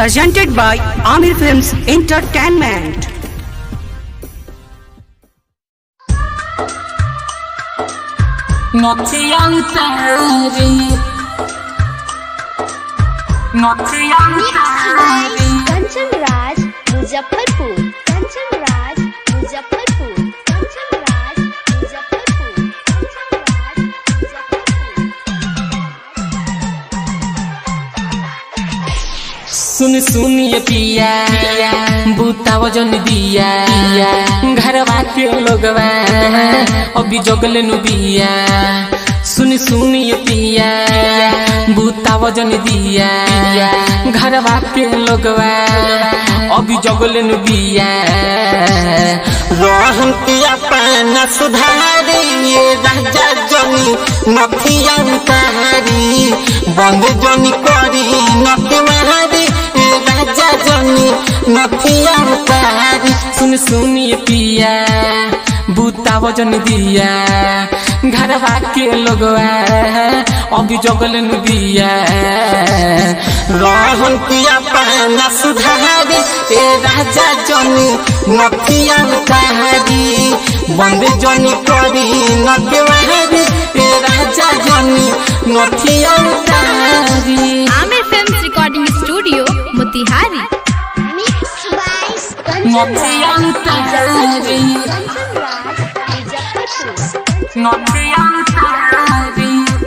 presented by Amir Films Entertainment. Notiyantari Notiyantari Kanchan Raj Muzaffarpur Kanchan Raj Muzaffarpur Kanchan Raj Muzaffarpur Kanchan Raj Muzaffarpur सुन सुन ये पिया बूता वजन दिया घरवा के लोगवा अभी जगले नु बिया सुन सुन ये पिया बूता वजन दिया घरवा के लोगवा अभी जगले नु बिया रोहन पिया पाना सुधारी ये राजा जनी नथिया तारी बंद जनी करी नथी मारी ये राजा जनी नथिया तारी सुन सुन ये पिया बूता वजन दिया घरवा के लोगवा अभी जगल नु दिया रोहन पिया पाना सुधारी ये राजा जनी नथिया तारी बंद जनी करी नथी मारी ये राजा जनी नथिया तारी Aamir films recording studio Motihari mix by Kanchan नथियांतरी राज मुजफ्फरपुर नथियांतरी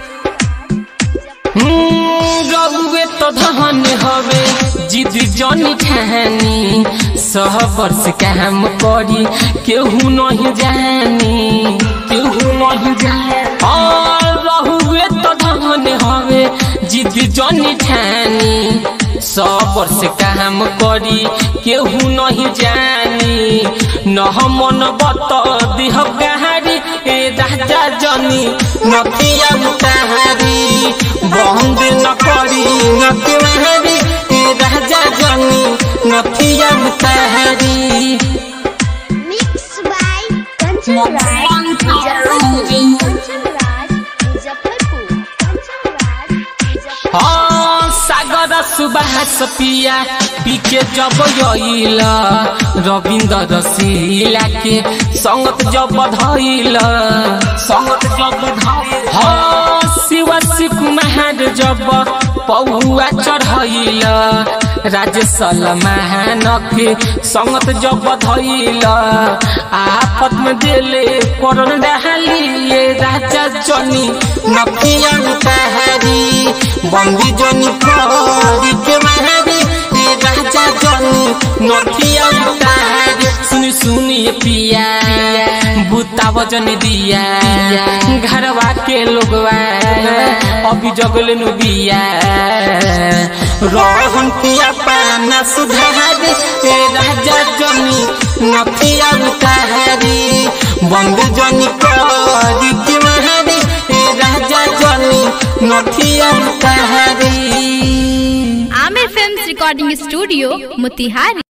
रउए तो धन हवे जिद जनी ठानी सह वर्ष काम करी केहू नहीं जानी केहू नहीं जानी और रहुए तो धन हवे जिद जनी ठानी सौ वर्ष काम करी केहू नहीं जानी न मन बत दिह कहारी ए राजा जनी नथिया मुताहारी बंद न करी नथिवारी ए राजा जनी नथिया मुताहारी मिक्स बाय कंचन राज मुजफ्फरपुर कंचन राज मुजफ्फरपुर कंचन राज मुजफ्फरपुर हाँ सागर सुबास पिया पीके जब यईल रविंद्र रसीला के संगत जब धैल संगत जब धैल हाँ शिव कुमार जब पौआ चढ़ैल राजेश महान के संगत जब धैल आफत में दिले करण डाली ये राजा जनी नथिया मुताहारी बंदी जनी करी के मारी ए राजा जनी नथिया मुताहारी सुन सुन ये पिया बूता वजन दिया घरवा के लोगवा अभी जगले नु बिया रोहन पिया पाना सुधारी ए राजा जनी नथिया मुताहारी बंद जनी करी के मारी ए राजा जनी नथिया मुताहारी Aamir films recording studio Motihari